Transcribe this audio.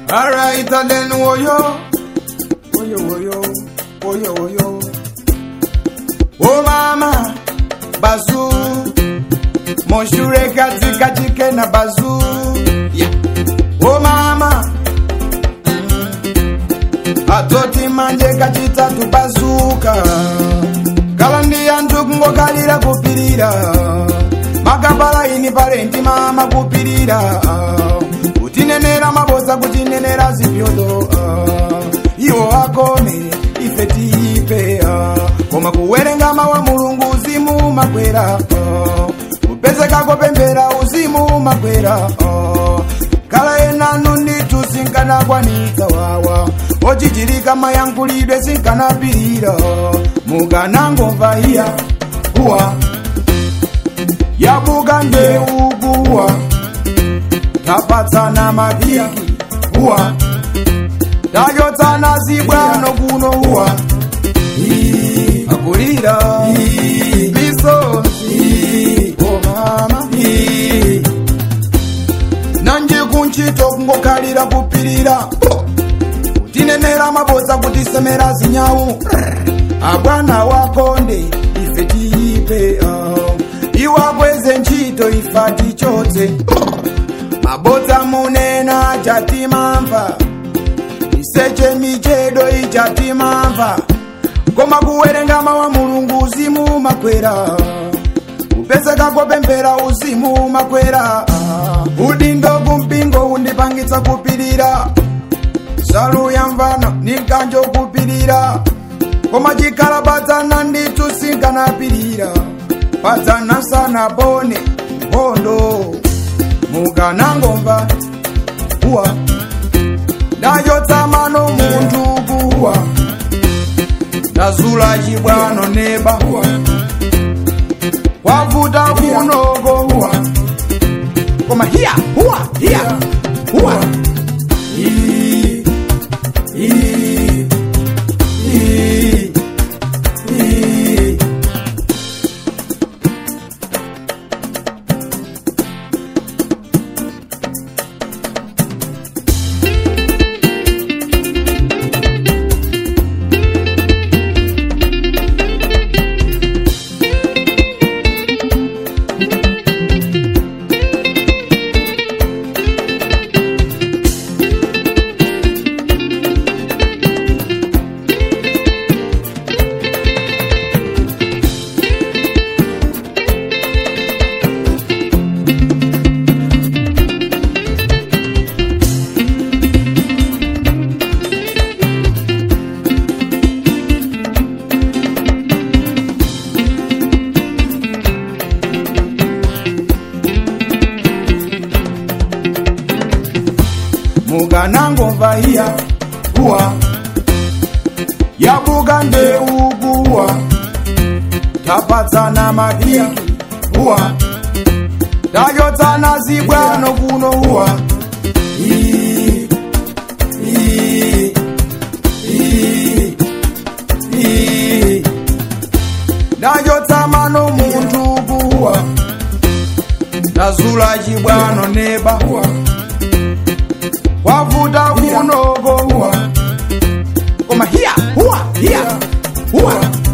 Alright, then woyo, woyo, woyo, woyo, woyo. Oh mama, bazu, moshure katika chike na bazu. Yeah. Oh mama, atoti manje kachitatu bazuka. Kalandi antu kungokalira kupirira. Makapala ini parenti mama kupirira. Kutinenera mabosa kutinenera zipyodo. Iwo akone ife tipe. Koma kuwerenga mawa mulungu uzimu makwera. Kupezeka kopembera uzimu makwera. Kala enanu nditu sinkana kwanika wawa. Ochichirika mayankulidwe sinkana pirira. Muganangomva iya uwa. Yabuga ndeuguwa. Tapatsana mabiki uwa. Tayotsana zibwano kuno uwa. Ii, Akulira Ii, misozi Oh mama Ii, nanje kunchito kungokalira kupirira tinenera mabosa kutisemera zinyawu abwana wakonde ife tiipe uh. iwakweze ntchito ifa tichotse mabodza munena chatimamva iseche michedo ichatimamva koma kuwerenga mawa mulungu uzimu makwera kupezeka kopembera uzimu makwera udindo kumpingo undipangitsa kupirira salu ya mvano nikanjo kupirira koma chikhala padzana ndithu sinkanapirira padzana sana bone mbondo mukanangomva uwa ndachotsamano munthu kuwa ndazula chibwano neba uwa wavuta kunoko uwa koma hiya uwa hiya uwa Ii, ii, ii, ii. mukanangomva iya uwa yabuka ndeuguwa tapatsana mabiki uwa tayotsana zibwano kuno uwa Ii, ii, ii, ii. ndayotsamano munthu kuwa ndazula chibwano neba uwa wavuta kunoko uwa koma hiya uwa hiya uwa